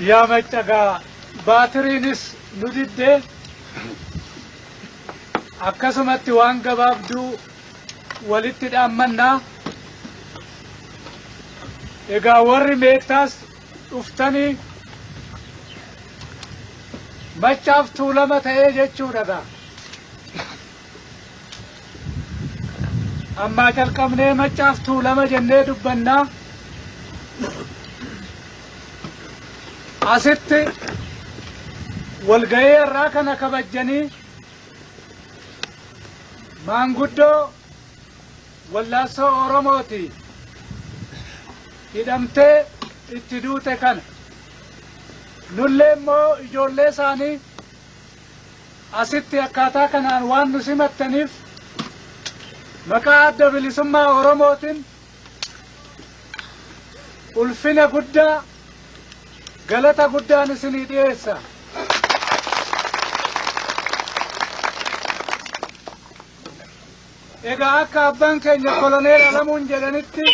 yaa maccagaa baatiriinis nu diddee akkasumatti waan gabaabduu walitti dhaammannaa egaa warri meettaas dhuftanii machaaf tuulama ta'ee jechuudha gaa ammaa calqabnee machaaf tuulama jennee dubbannaa asitti walga'ii irraa kana kabajjanii maanguddoo wallaassoo oromooti hidhamtee itti duute kana nullee immoo ijoollee isaanii asitti akkaataa kanaan waan nu simattaniif maqaa adda bilisummaa oromootiin ulfina guddaa galata guddaan isinii dhiyeessa. Egaa akka abbaan keenya koloneel Alamuun jedhanitti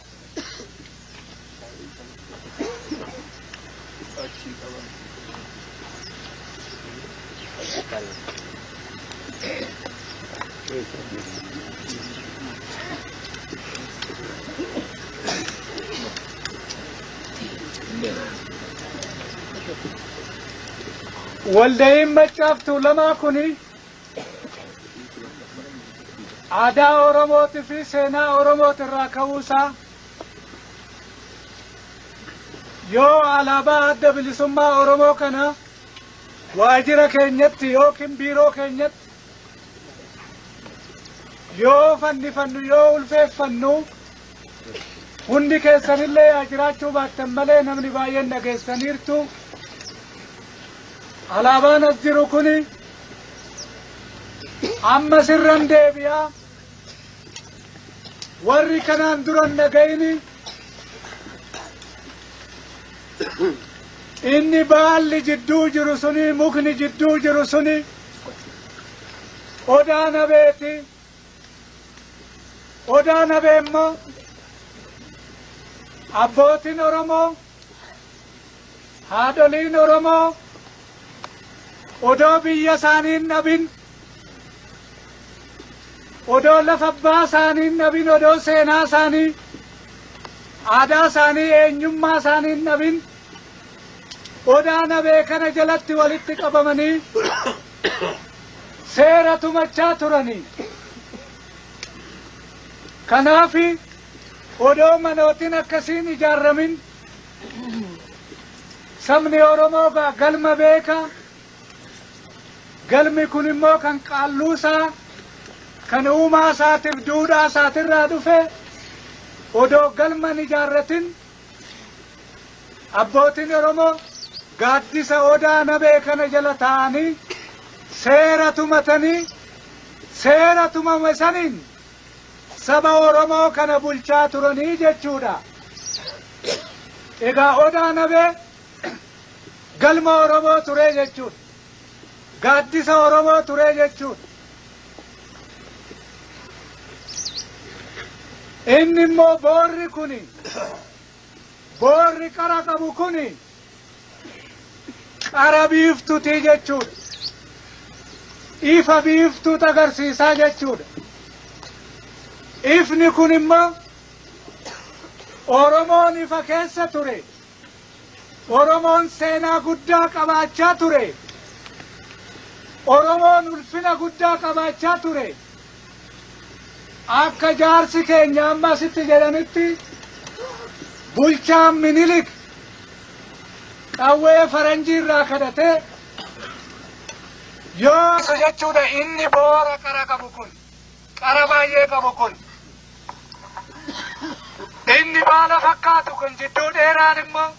walda'iin maccaaf tuulamaa kuni aadaa Oromootii fi seenaa Oromooti irraa ka'uusaa yoo alaabaa adda bilisummaa Oromoo kana waajjira keenyatti yookiin biiroo keenyatti yoo fannifannu yoo ulfeeffannu hundi keessanillee yaa jiraachuu baattan malee namni baay'een dhageessaniirtu alaabaan as jiru kuni amma sirran deebi'aa warri kanaan duran dhaga'ini inni baalli jidduu jiru suni mukni jidduu jiru suni odaa nabeeti odaa nabee immoo abbootiin oromoo haadholiin oromoo odoo biyya isaanii hin dhabin odoo lafa abbaa isaanii hin dhabin odoo seenaa isaanii aadaa isaanii eenyummaa isaanii hin dhabin odaa nabee kana jalatti walitti qabamanii seera tumachaa turanii kanaafi odoo manootiin akkasiin ijaaramin sabni oromoo gaa galma beeka galmi kun immoo kan qaalluusaa kan uumaa isaatiif duudhaa isaatirraa dhufe odoo galman ijaarratin abbootiin oromoo gaaddisa odaa nabee kana jala taa'anii seera tumatanii seera tumame saniin saba oromoo kana bulchaa turanii jechuudha egaa odaa nabee galma oromoo ture jechuudha gaaddisa oromoo ture jechuudha inni immoo boorri kuni boorri qara qabu kuni qara biiftuutii jechuudha ifa biiftuut agarsiisaa jechuudha ifni kun immoo oromoon ifa keessa ture oromoon seenaa guddaa qabaachaa ture oromoon ulfina guddaa qabaachaa ture akka jaarsi keenya amma asitti jedhanitti bulchaan minilik qawwee faranjii irraa kadhatee yoo isa jechuudha inni boora qara qabu kun qara baay'ee qabu kun inni baala fakkaatu kun jidduu dheeraan immoo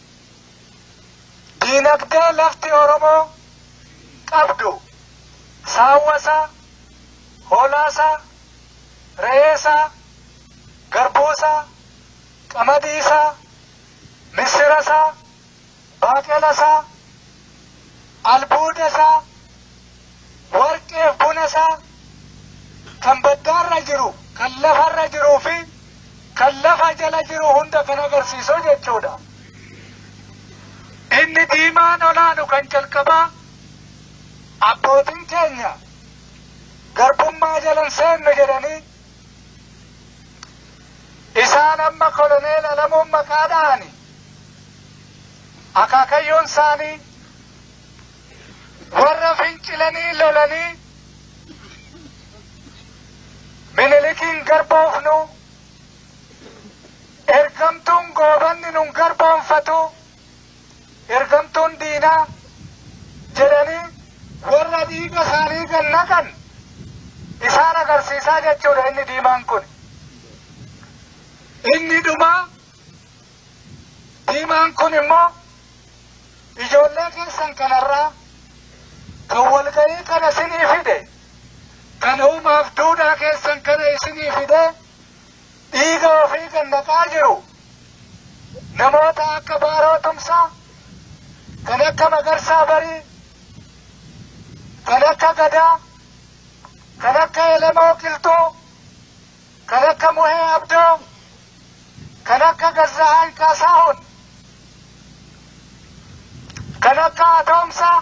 diinagdee lafti oromoo qabdu saawwasaa hoolaasaa re'eesaa garbuusaa qamadiisaa misirasaa baaqelasaa albuudasaa warqeef bunasaa kan baddaarra jiru kan lafarra jiruu fi kan lafa jala jiru hunda kan agarsiisu jechuudha. inni inni diimaan olaanu kan jalqabaa abbootiin keenya garbummaa jalan seennu jedhanii isaan amma koloneel alamuun maqaa dha'ani akaakayyoon isaanii warra fincilanii lolanii minilikiin garboofnu ergamtuun goobanni nun garboonfatu ergamtuun diinaa jedhanii warra dhiiga isaanii kan naqan isaan agarsiisaa jechuudha inni diimaan kun. Inni dhumaa diimaan kun immoo ijoollee keessan kanarraa kan walgahii kana isinii fide kan uumaaf duudhaa keessan kana isinii fide dhiiga ofii kan naqaa jiru namoota akka baaroo tumsaa kan akka magarsaa barii kan akka gadaa kan akka elemoo qilxuu kan akka muhee abdoo kan akka gazzahaan kaasaahun kan akka atoomsaa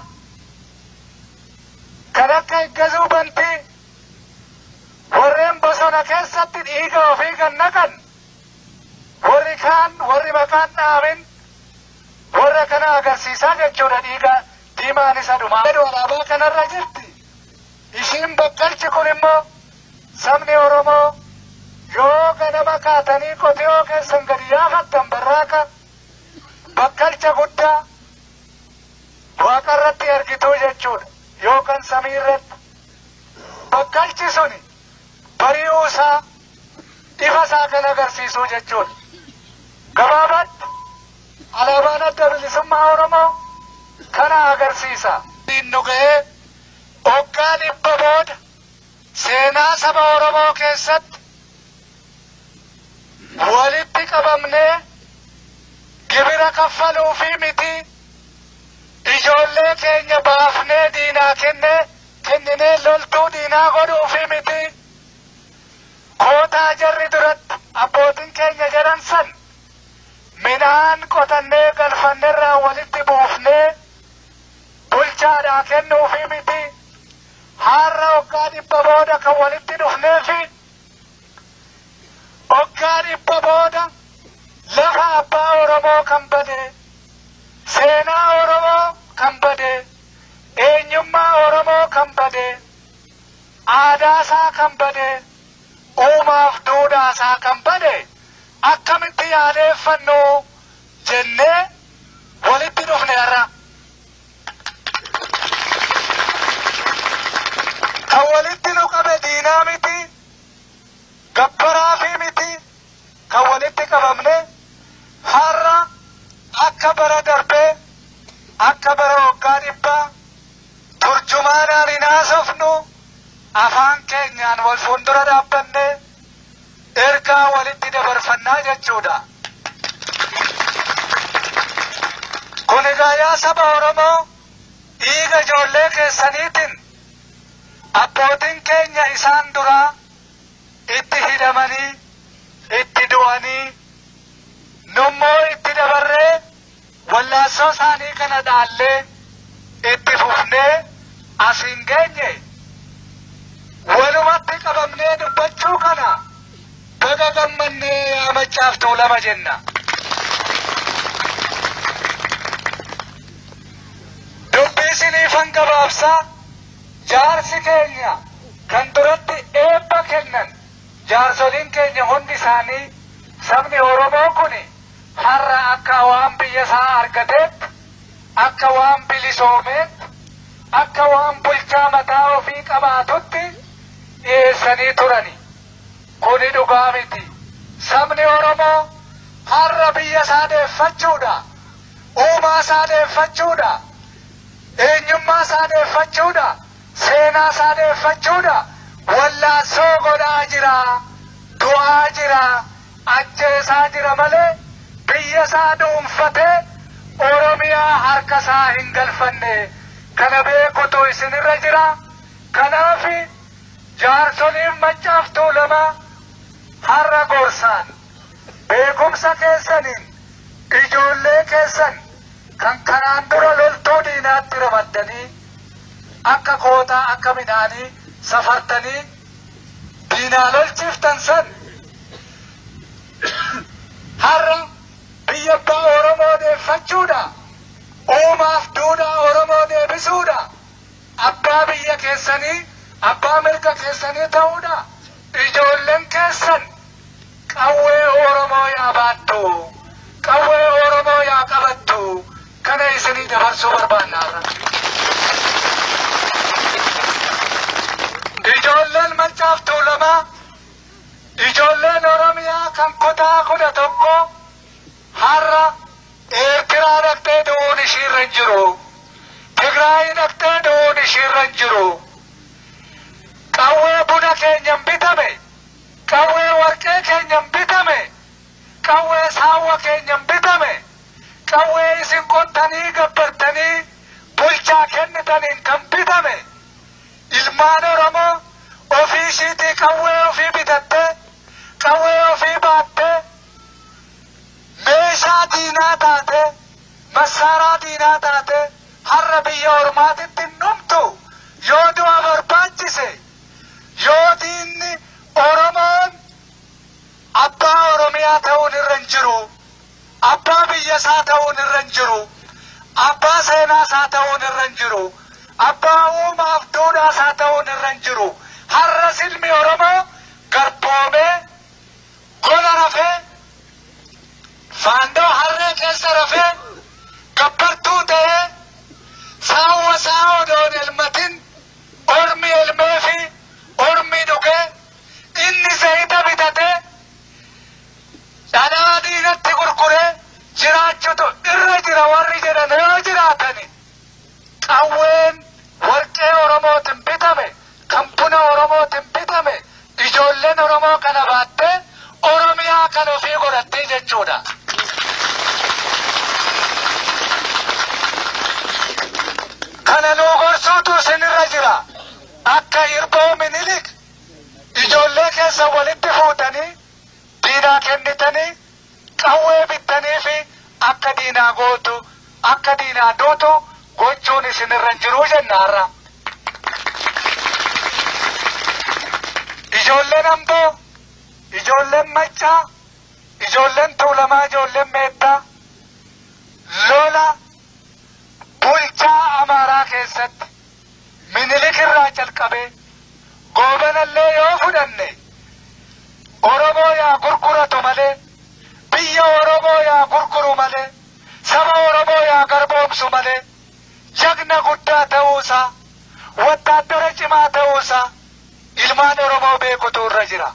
kan akka iggazuu bantii warreen bosona keessatti dhiiga ofii kan naqan warri kaan warri maqaan dhaamin warra kana agarsiisaa jechuudha dhiiga diimaan isa dhumaa. Alaabaa kanarra jirti. Ishiin bakkalchi kun immoo sabni Oromoo yoo ganama kaatanii qotiyoo keessan gadi yaafattan barraaqa bakkalcha guddaa waaqarratti argituu jechuudha. Yookaan samiirratti. Bakkalchi suni bari'uu isaa ifa isaa kan agarsiisuu jechuudha. Gabaabatti alaabaan adda bilisummaa Oromoo kana agarsiisa. Nu ga'ee hoggaa dhibba booda seenaa saba Oromoo keessatti walitti qabamnee gibira kaffaluu fi miti ijoollee keenya baafnee diinaa kennee kenninee loltuu diinaa godhuu fi miti kootaa jarri duratti abbootiin keenya jedhan san midhaan qotannee galfannerraa walitti buufnee bulchaadhaa kennuu fi miti har'a hoggaa dhibba booda kan walitti dhufnee fi hoggaa dhibba booda lafa abbaa Oromoo kan bade seenaa Oromoo kan bade eenyummaa Oromoo kan bade aadaasaa kan bade uumaaf duudhaasaa kan bade akkamitti yaadeeffannu jennee walitti dhufne har'a. kan walitti nu qabe diinaa miti gabbaraa fi miti kan walitti qabamne har'a akka bara darbee akka bara waggaa dhibbaa turjumaanaan hin haasofnu afaan keenyaan wal fuuldura dhaabbanne ergaa walitti dabarfannaa jechuudha. Kun egaa yaa saba Oromoo dhiiga ijoollee keessaniitiin abbootiin keenya isaan duraa itti hidhamanii itti du'anii nummoo itti dabarree wallaansoo isaanii kana dhaallee itti fufnee asiin geenye walumatti qabamnee dubbachuu kana baga gammannee yaamachaaf tuulama jenna. Dubbii isiniifan gabaabsaa jaarsi keenya kan duratti eebba kennan jaarsoliin keenya hundi isaanii sabni Oromoo kun har'a akka waan biyya isaa argateetti akka waan bilisoomeetti akka waan bulchaa mataa ofii qabaatutti dhiyeessanii turani. Kuni dhugaa miti. Sabni Oromoo har'a biyya isaa deeffachuudha. Uumaa isaa deeffachuudha. Eenyummaa isaa deeffachuudha. Seenaa isaa deeffachuudha. Wallaansoo godhaa jira. Du'aa jira. Ajjeesaa jira malee biyya isaa dhuunfatee Oromiyaa harka isaa hin galfanne. Kana beekutu isinirra jira. Kanaaf jaarsoliin maccaaf tuulamaa har'a gorsaan beekumsa keessaniin ijoollee keessan kan kanaan dura loltuu diinaatti ramaddanii akka kootaa akka midhaanii safartanii diinaa lolchiiftan san har'a biyya abbaa Oromoo deeffachuudha. Uumaaf duudhaa Oromoo deebisuudha. Abbaa biyya keessanii, abbaa mirga keessanii ta'uudha. Ijoolleen keessan qawwee Oromoo yaa baattu, qawwee Oromoo yaa qabattu, kana isinii dabarsuu barbaanna. Ijoolleen Maccaaf Tuulamaa, ijoolleen Oromiyaa kan kutaa kudha tokko har'a Eertiraa dhaqxee du'uun ishiirra hin jiru. Tigraay dhaqxee du'uun ishiirra hin jiru. Qawwee buna keenyan bitame, qawwee warqee keenyan bitame, qawwee saawwa keenyan bitame, qawwee isin qottanii gabbartanii bulchaa kennitaniin kan bitame. Ilmaan Oromoo ofii ishiitii qawwee ofii bitattee, qawwee ofii baattee, meeshaa diinaa taate, massaaraa diinaa taate, har'a biyya ormaatitti numtu yoo du'a barbaachise, yoo diinni Oromoon abbaa Oromiyaa ta'uun irra hin jiru, abbaa biyya isaa ta'uun irra hin jiru, abbaa seenaa isaa ta'uun irra hin jiru, abbaa uumaaf duudhaa isaa ta'uun irra hin jiru. Har'a silmi Oromoo garboomee gola rafee faandoo harree keessa rafee gabbartuu ta'ee saawwa isaa odoon elmatin ormi elmee fi ormi dhugee inni zayita bitatee dhadhaa diinatti gurguree jiraachutu irra jira warri jedhan yoo jiraatani qawween warqee oromootiin bitame kan buna oromootiin bitame ijoolleen oromoo kana baattee oromiyaa kan ofii godhattee jechuudha. kana nuu gorsuutu isinirra jira akka hirboo minilik ijoollee keessa walitti fuutanii diinaa kennitanii qawwee bittanii fi akka diinaa gootu akka diinaa duutu gochuun isinirra hin jiruu jennaarra. Ijoolleen amboo, ijoolleen maccaa, ijoolleen tuulamaa, ijoolleen meettaa lola bulchaa amaaraa keessatti minilik irraa calqabee goobanallee yoo fudhanne oromoo yaa gurguratu malee biyya oromoo yaa gurguru malee saba oromoo yaa garboomsu malee jagna guddaa ta'uusaa wattaaddara cimaa ta'uusaa ilmaan oromoo beekutu irra jira.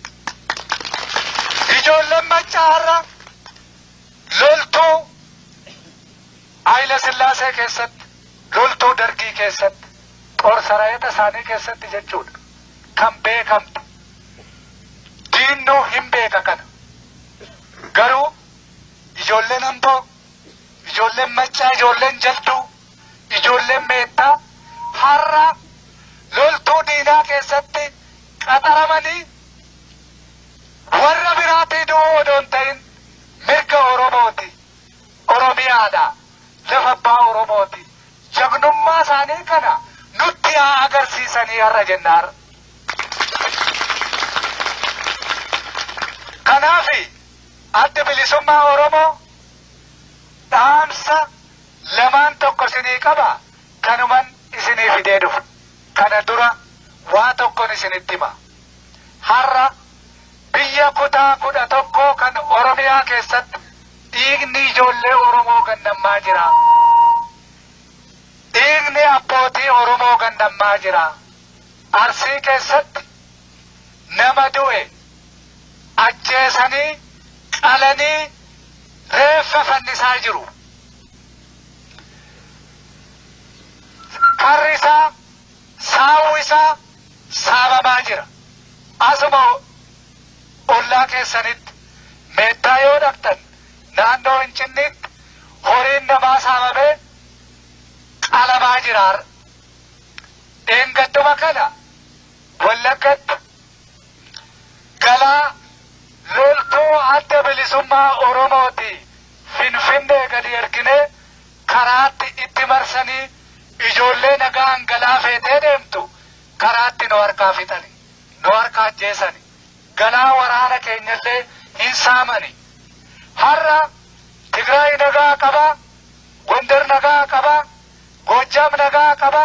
Ijoolleen maccaarra loltuu Haayila Sillaasee keessatti, loltuu dargii keessatti, xoorsaraayita isaanii keessatti jechuudha. Kan beekamte. Diinnuu hin beeka kana. Garuu ijoolleen amboo, ijoolleen maccaa, ijoolleen jalduu, ijoolleen meettaa har'a loltuu diinaa keessatti qaxaramanii warra biraatii du'uu odoo hin ta'in mirga Oromooti. Oromiyaadha. lafa abbaa Oromooti. Jagnummaa isaanii kana nutti haa agarsiisanii har'a jennaar. Kanaafi adda bilisummaa Oromoo dhaamsa lamaan tokko isinii qaba kanuman isinii fidee dhufu. Kana dura waa tokkon isinitti hima. Har'a biyya kutaa kudha tokkoo kan Oromiyaa keessatti dhiigni ijoollee Oromoo gannammaa jira. Dhiigni abbootii Oromoo gannammaa jira. Arsii keessatti nama du'e ajjeesanii qalanii reeffa fannisaa jiru. Karri isaa saawwi isaa saamamaa jira. Asuma ollaa keessanitti meettaa yoo dhaqxan naannoo Finfinneetti horiin namaa saamamee qalamaa jira. Dheengadduma kana wallaggatti galaa loltuu adda bilisummaa Oromooti Finfinnee gadi erginee karaatti itti marsanii ijoollee nagaan galaa feetee deemtu karaatti nu harkaa fixani nu harkaa ajjeesani galaa waraana keenyallee hin saamani har'a Tigraay nagaa qaba Gondar nagaa qaba Goojjam nagaa qaba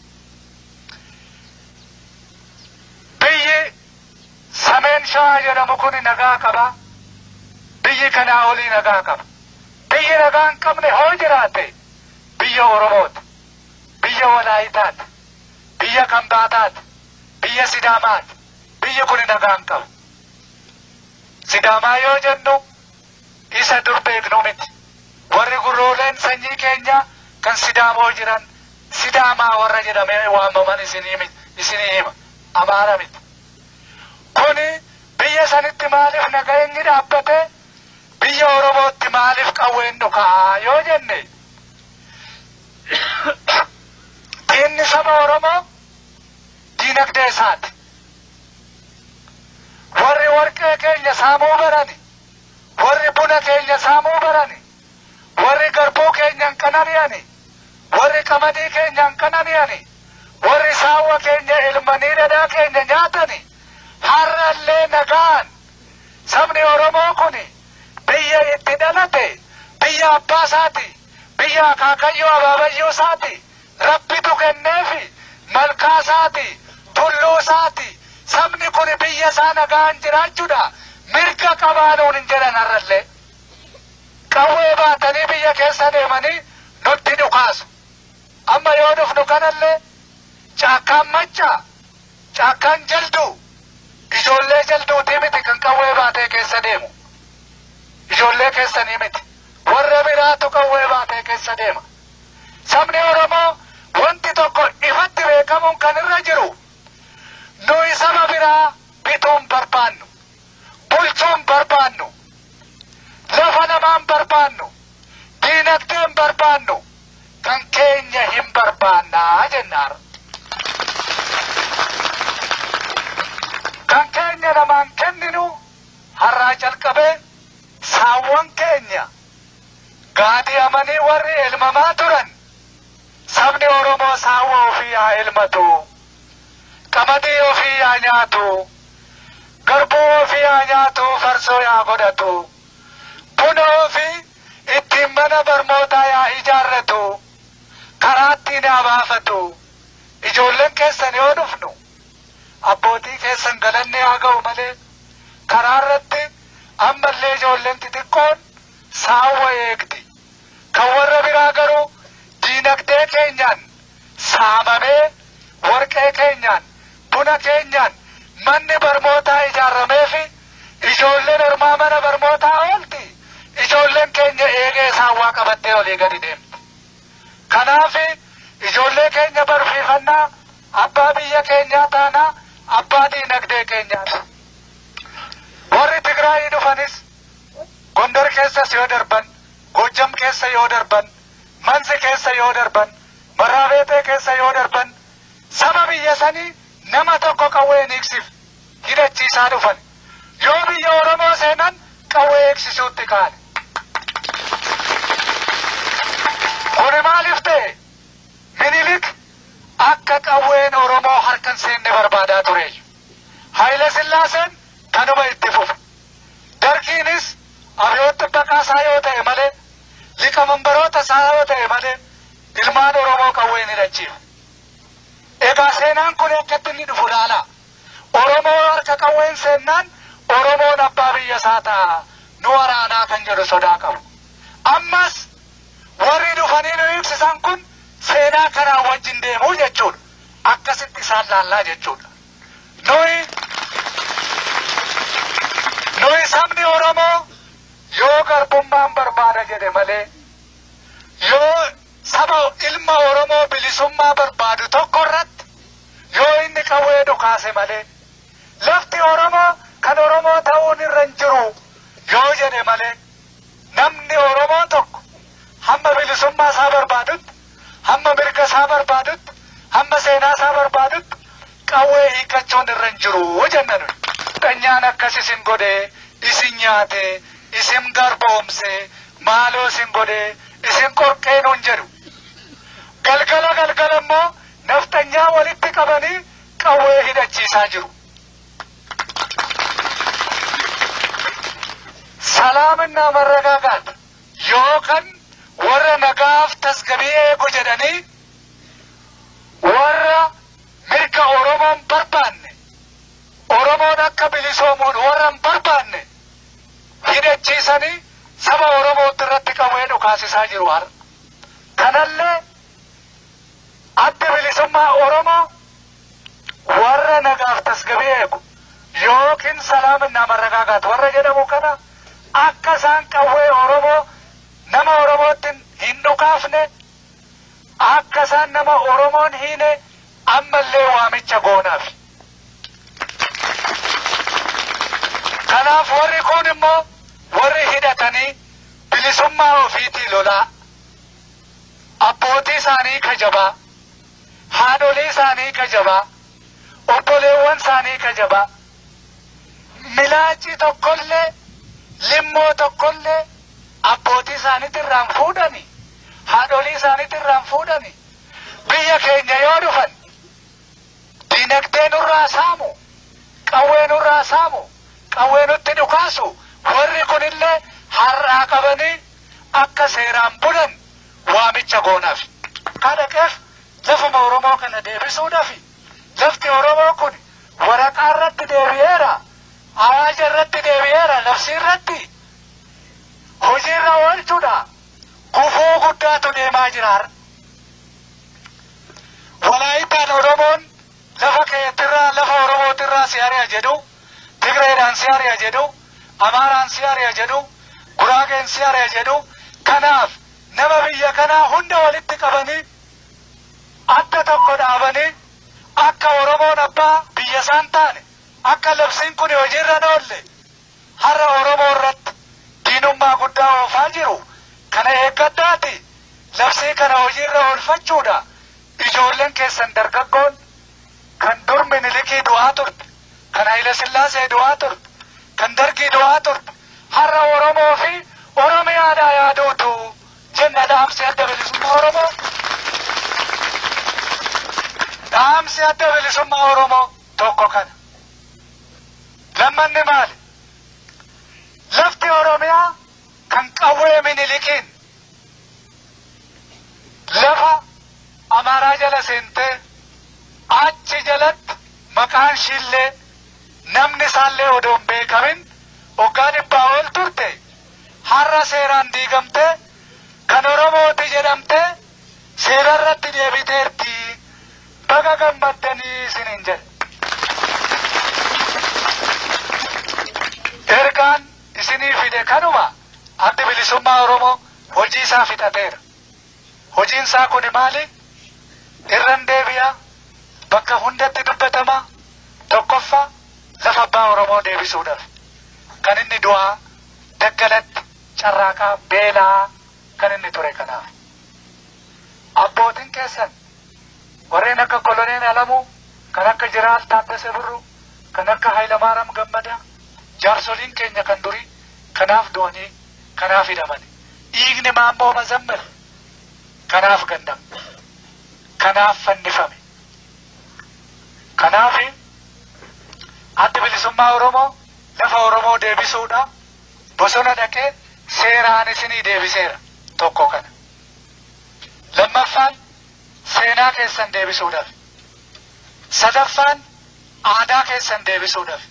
biyyi Sameen Shawaa jedhamu kun nagaa qaba biyyi kanaa olii nagaa qaba biyyi nagaa hin qabne hoo jiraate biyya Oromooti biyya Walaayitaati biyya Kambaataati biyya Sidaamaati biyyi kun nagaa hin qabu Sidaamaa yoo jennu isa dur beeknu miti warri gurrooleen sanyii keenya kan Sidaamoo jiran Sidaamaa warra jedhamee waamaman isinii miti isinii hima Amaara miti kuni biyya sanitti maaliif nageenyi dhaabbate biyya Oromootti maaliif qawween dhukaa yoo jenne diinni saba Oromoo diinagdee isaati. Warri warqee keenya saamuu barani, warri buna keenya saamuu barani, warri garbuu keenya hin qanani'ani, warri qamadii keenya hin qanani'ani, warri saawwa keenya ilmanii dhadhaa keenya nyaatani, har'allee nagaan sabni Oromoo kuni biyya itti dhalate biyya abbaa isaati biyya akaakayyoo abaabayyoo isaati rabbitu kenneefi malkaa isaati tulluu isaati sabni kun biyya isaa nagaan jiraachuudha mirga qabaanuun hin jedhan har'allee qawwee baatanii biyya keessa deemanii nutti dhukaasu amma yoo dhufnu kanallee caakkaan macca caakkaan jalduu ijoollee jalduutii miti kan qawwee baatee keessa deemu ijoollee keessanii miti warra biraatu qawwee baatee keessa deema sabni oromoo wanti tokko ifatti beekamuun kan irra jiru nuyi saba biraa bituun barbaannu bulchuun barbaannu lafa namaan barbaannu diinagdeen barbaannu kan keenya hin barbaannaa jennaara. kan keenya namaan kenninu har'aa jalqabee saawwan keenya gaadi'amanii warri elmamaa turan sabni Oromoo saawwa ofii haa elmatu qamadii ofii haa nyaatu garbuu ofii haa nyaatu farsoo haa godhatu buna ofii ittiin mana barnootaa haa ijaarratu karaattiin haa baafatu ijoolleen keessan yoo dhufnu abbootii keessan galanne haa ga'u malee karaa irratti ammallee ijoolleen xixiqqoon saawwa eegdi kan warra biraa garuu diinagdee keenyaan saamamee warqee keenyaan buna keenyaan manni barnootaa ijaarramee fi ijoolleen ormaa mana barnootaa oolti ijoolleen keenya eegee saawwaa qabattee olii gadi deemti kanaaf ijoollee keenya barsiifannaa abbaa biyya keenyaa taanaa abbaa diinagdee keenyaati. Warri Tigraayii dhufanis Gondar keessas yoo darban, Gojjam keessa yoo darban, Mansi keessa yoo darban, Maraabeetee keessa yoo darban, saba biyya sanii nama tokko qawwee hin eegsif hidhachiisaa dhufan. Yoo biyya Oromoo seenan qawwee eegsisuutti kaane. Kuni maaliif ta'e? Minilik akka qawween Oromoo harkan seenne barbaadaa ture. Haayile Sillaaseen kanuma itti fufe. Dargiinis abiyyoota baqaasaa yoo ta'e malee, liqa mambaroota isaa yoo ta'e malee, ilmaan Oromoo qawween hidhachiifa. Egaa seenaan kun akkatti inni dhufu laala. Oromoo harka qawween seennaan Oromoon abbaa biyya isaa ta'a. Nu waraanaa kan jedhu sodaa qabu. Ammas warri dhufanii nu ibsisan kun seenaa kanaa wajjin deemuu jechuudha. Akkasitti isaan laallaa jechuudha. Nuyi nuyi sabni Oromoo yoo garbummaan barbaada jedhe malee yoo saba ilma Oromoo bilisummaa barbaadu tokko irratti yoo inni qawwee dhukaase malee lafti Oromoo kan Oromoo ta'uun irra hin jiru yoo jedhe malee namni Oromoo tokko hamma bilisummaa isaa barbaadutti hamma mirga isaa barbaadutti hamma seenaa isaa barbaadutti qawwee hiikachuun irra hin jiru jenna nuyi. Dhanyaan akkas isin godhee isin nyaatee isin garboomsee maaloo isin godhee isin qorqee nuun jedhu hidhachiisaa jiru. Salaaminna መረጋጋት yookaan warra nagaaf tasgabii eegu jedhanii warra mirga Oromoon barbaanne Oromoon akka bilisoomuun warra hin barbaanne hidhachiisanii saba Oromootti irratti qawwee dhukaasisaa jiru har'a. Kanallee adda bilisummaa Oromoo warra nagaaf tasgabii eegu yookiin salaaminna መረጋጋት warra jedhamu kana akka isaan qawwee Oromoo nama Oromootti hin dhukaafne akka isaan nama Oromoon hiine ammallee waamicha goonaaf. Kanaaf warri kun immoo warri hidhatanii bilisummaa ofiitii lolaa abbootii isaanii kajabaa haadholii isaanii kajabaa obboleewwan isaanii kajabaa milaacii tokkollee limmoo tokkollee abbootii isaaniitti irraan fuudhani haadholii isaaniitti irraan fuudhani biyya keenya yoo dhufan dinagdee nurraa saamu qawwee nurraa saamu qawwee nutti dhukaasu warri kunillee har'aa qabanii akka seeraan bulan waamicha goonaaf. Kadhaqeef lafuma Oromoo kana deebisuudhaaf lafti Oromoo kun waraqaa irratti deebi'eera. Awaaja irratti deebi'eera labsii irratti hojiirra oolchuudha. Gufuu guddaatu deemaa jira har'a. Walaayitaan Oromoon lafa keetirraa lafa Oromootirraa si ari'a jedhu, Tigreedhaan si ari'a jedhu, Amaaraan si ari'a jedhu, Guraageen si ari'a jedhu, kanaaf nama biyya kanaa hunda walitti qabanii adda tokko dhaabanii akka Oromoon abbaa biyya isaan taane akka labsiin kun hojiirra hin oolle har'a Oromoo irratti diinummaa guddaa oofaa jiru kana eeggadhaati labsii kana hojiirra oolfachuudha ijoolleen keessan dargaggoon kan dur minilikii du'aa turte kan Haile Sillaasee du'aa turte kan Dargii du'aa turte har'a Oromoo fi Oromiyaadhaa yaaduutu jenna dhaamsi adda bilisummaa Oromoo. Dhaamsi adda bilisummaa Oromoo tokko kana. Lammanni maali? Lafti Oromiyaa kan qawwee minilikiin lafa Amaaraa jala seentee achi jalatti maqaan ishiillee namni isaallee odoo hin beekamin waggaa dhibbaa ol turte har'a seeraan diigamtee kan Oromooti jedhamtee seerarratti deebiteerti baga gammaddanii isiniin jedhe. Ergaan isinii fide kanuma addi bilisummaa Oromoo hojii isaa fixateera. Hojiin isaa kun maali? Irran deebi'a bakka hundatti dubbatama tokkoffaa lafa abbaa Oromoo deebisuudhaaf kan inni du'aa daggalatti carraaqaa beelaa kan inni ture kanaaf. Abbootiin keessan warreen akka koloneel Alamuu kan akka Jiraal Taaddasee Birruu kan akka Hayilamaaraam Gammadaa jaarsoliin keenya kan durii kanaaf du'anii kanaaf hidhamani. Dhiigni maammoo mazammil kanaaf ganname. Kanaaf fannifame. Kanaaf addi bilisummaa Oromoo lafa Oromoo deebisuudha. Bosona dhaqee seeraan isinii deebiseera tokko kana. Lammaffaan seenaa keessan deebisuudhaaf. Sadaffaan aadaa keessan deebisuudhaaf.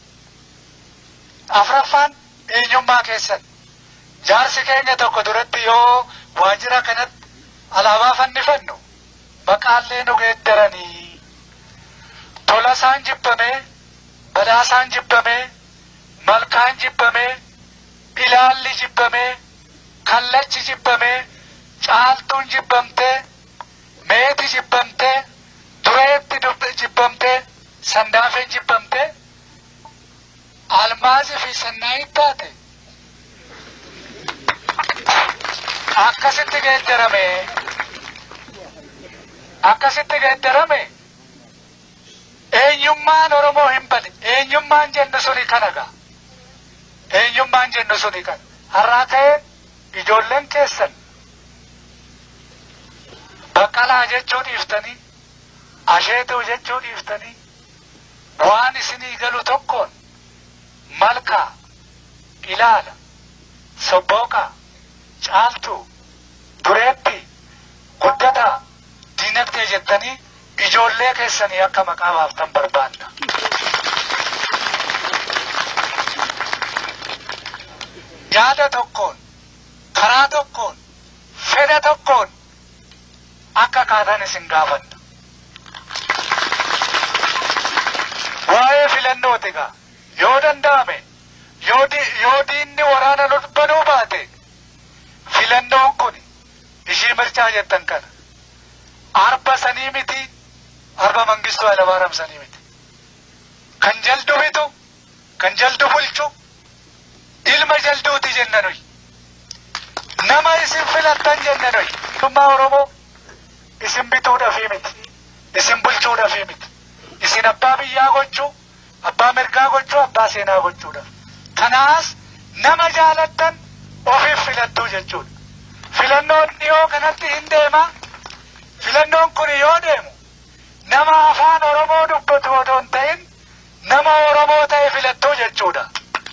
Afraffaan eenyummaa keessan. Jaarsi keenya tokko duratti yoo waajjira kanatti alaabaa fannifannu maqaallee nu geeddaranii tolasaan jibbamee badhaasaan jibbamee malkaan jibbamee ilaalli jibbamee kallachi jibbamee caaltuun jibbamtee meeti jibbamtee dureetti jibbamtee sandaafeen jibbamtee almaazii fi sannaayi taate akkasitti geeddarame akkasitti geeddarame eenyummaan oromoo hin bane eenyummaan jennu suni kanaga eenyummaan jennu suni kana har'aa ka'ee ijoolleen keessan baqqalaa jechuu dhiiftanii asheetuu jechuu dhiiftanii waan isinii galu tokkoon malkaa ilaala sobbooqaa caaltuu dureetti guddataa diinagdee jettanii ijoollee keessanii akka maqaa baaftan barbaanna. Yaada tokkoon, karaa tokkoon, fedha tokkoon akka kaatan isin gaafanna. Waa'ee filannooti gaa yoo danda'ame yoo di- yoo diinni waraana nu banuu baate filannoon kun ishii mirchaa jettan kana arba sanii miti arba mangistuu Hayilamaariyaam sanii miti kan jaldu bitu kan jaldu bulchu ilma jalduuti jenna nuyi nama isin filattan jenna nuyi mootummaa Oromoo isin bituudhaafii miti isin bulchuudhaafii miti isin abbaa biyyaa gochuu abbaa mirgaa gochuu abbaa seenaa gochuudhaaf kanaas nama jaalattan ofiif filattuu jechuudha filannoon dhiyoo kanatti hin deema filannoon kun yoo deemu nama afaan oromoo dubbatu otoo hin ta'in nama oromoo ta'e filattuu jechuudha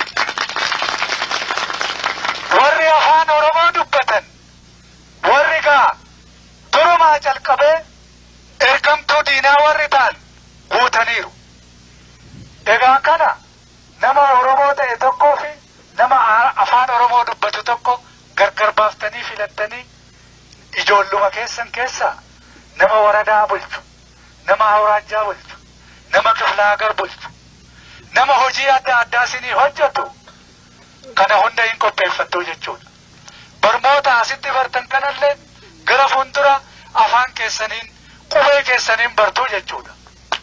warri afaan oromoo dubbatan warri gaa durumaa calqabee ergamtuu diinaa warri ta'an guutaniiru egaa kana nama oromoo ta'e tokkoo fi nama a- afaan oromoo dubbatu tokko gargar baaftanii filattanii ijoolluma keessan keessaa nama waradaa bulchu nama awraajjaa bulchu nama kiflaagar bulchu nama hojii adda addaa isinii hojjetu kana hunda hin qopheeffattuu jechuudha barmoota asitti bartan kanallee gara fuuldura afaan keessaniin qubee keessaniin bartuu jechuudha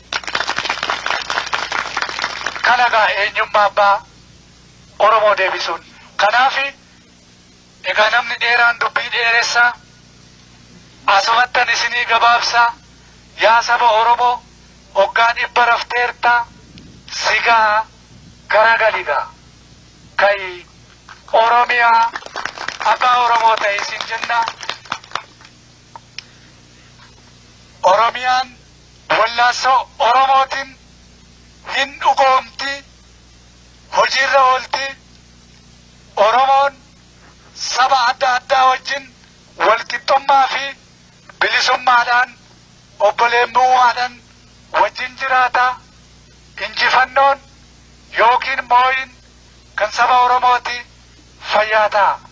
kana gaa eenyummaa abbaa oromoo deebisuun kanaafi egaa namni dheeraan dubbii dheeressaa asumattan isinii gabaabsaa yaa saba oromoo hoggaa dhibba rafteertaa sigaa garagaligaa kai oromiyaa abbaa oromoo ta'e isin jenna oromiyaan wallaansoo oromootiin hin dhugoomti hojiirra oolti oromoon saba adda addaa wajjin walqixxummaa fi bilisummaadhaan obboleemmummaadhaan wajjin jiraata injifannoon yookiin mooyin kan saba oromooti fayyaa ta'a